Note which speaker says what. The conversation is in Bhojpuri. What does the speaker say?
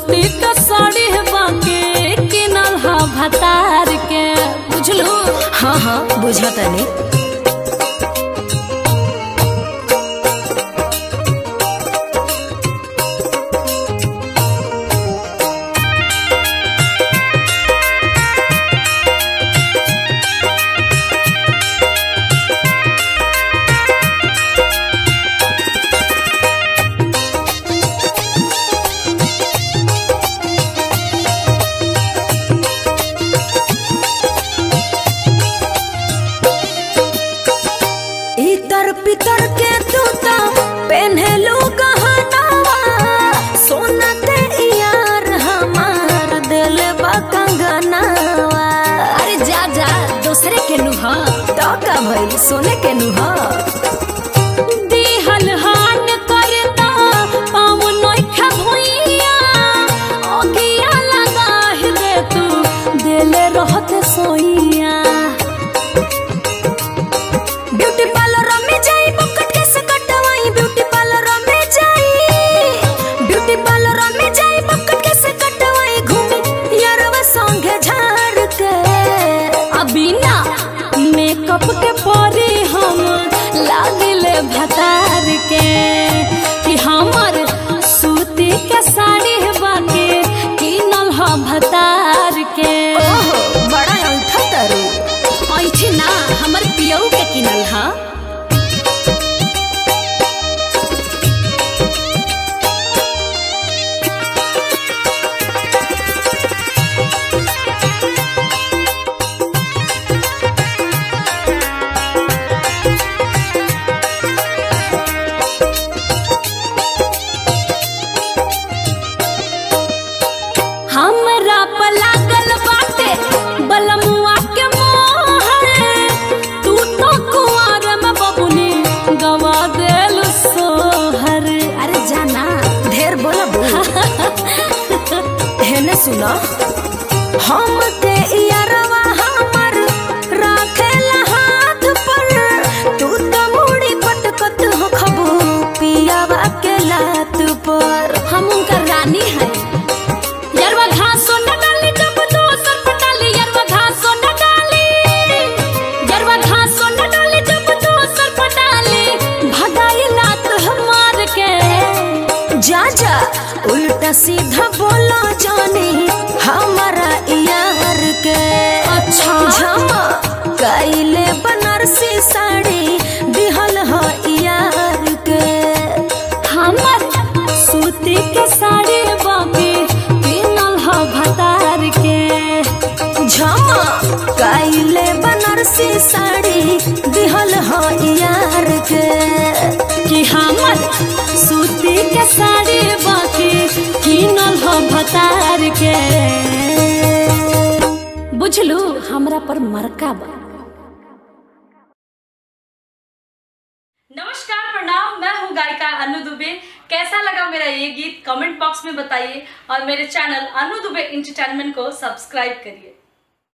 Speaker 1: सूती का साड़ी बाके किनल हा भतार के बुझलू
Speaker 2: हाँ हाँ बुझा तनी इतर पितर के तूता पहनलू गहनावा सोना ते यार हमार दिल बा कंगनावा
Speaker 1: अरे जा जा दूसरे के नुहा
Speaker 2: तो का भइल सोने के नुहा
Speaker 1: दिहल हान करता पाँव नोखा भुइया ओगिया लगा दे तू दिले रहत सोइया
Speaker 2: ब्यूटी पार्लर में जाई बकट कैसे कटवाई ब्यूटी पार्लर में जाई ब्यूटी पार्लर में जाई बकट कैसे कटवाई घूमी यारवा संगे झाड़ के
Speaker 1: अभी ना मेकअप के परे हम लागिले भतार के कि हमर सूती के साड़ी बाके किनल ह भतार के
Speaker 2: ओहो बड़ा उठा तरू
Speaker 1: ऐठी ना हमर पियऊ के किनल ह हमरा पर लागल बाटे बलमुआ के मोहर तू तो कुंवर में बबुनी गवा देल सोहर अरे जाना
Speaker 2: ढेर बोला हेने सुनो हम ते यारवा हमर राखेला हाथ पर तू तो मुड़ी पटकत हो खबू पियावा के लात पर
Speaker 1: हम उनका रानी है यरवा घासो न डाली जब दोसर पटाली यरवा घासो न डाली यरवा घासो न डाली जब दोसर पटाली भगाई लात हमार के
Speaker 2: जा जा उल्टा सीधा बोलो जानी हमारा यार के
Speaker 1: अच्छा।
Speaker 2: झमा कैले बनारसी साड़ी दिहल हो यार के
Speaker 1: हमर सूती के साड़ी बाकी किनल ह भतार के
Speaker 2: झमा कैले बनारसी साड़ी दिहल हो यार के
Speaker 1: कि हमर सूती के साड़ी बाकी किनल ह भतार के बुझलू हमरा पर मरका बा
Speaker 3: नमस्कार प्रणाम मैं हूँ गायिका अनु दुबे कैसा लगा मेरा ये गीत कमेंट बॉक्स में बताइए और मेरे चैनल अनु दुबे इंटरटेनमेंट को सब्सक्राइब करिए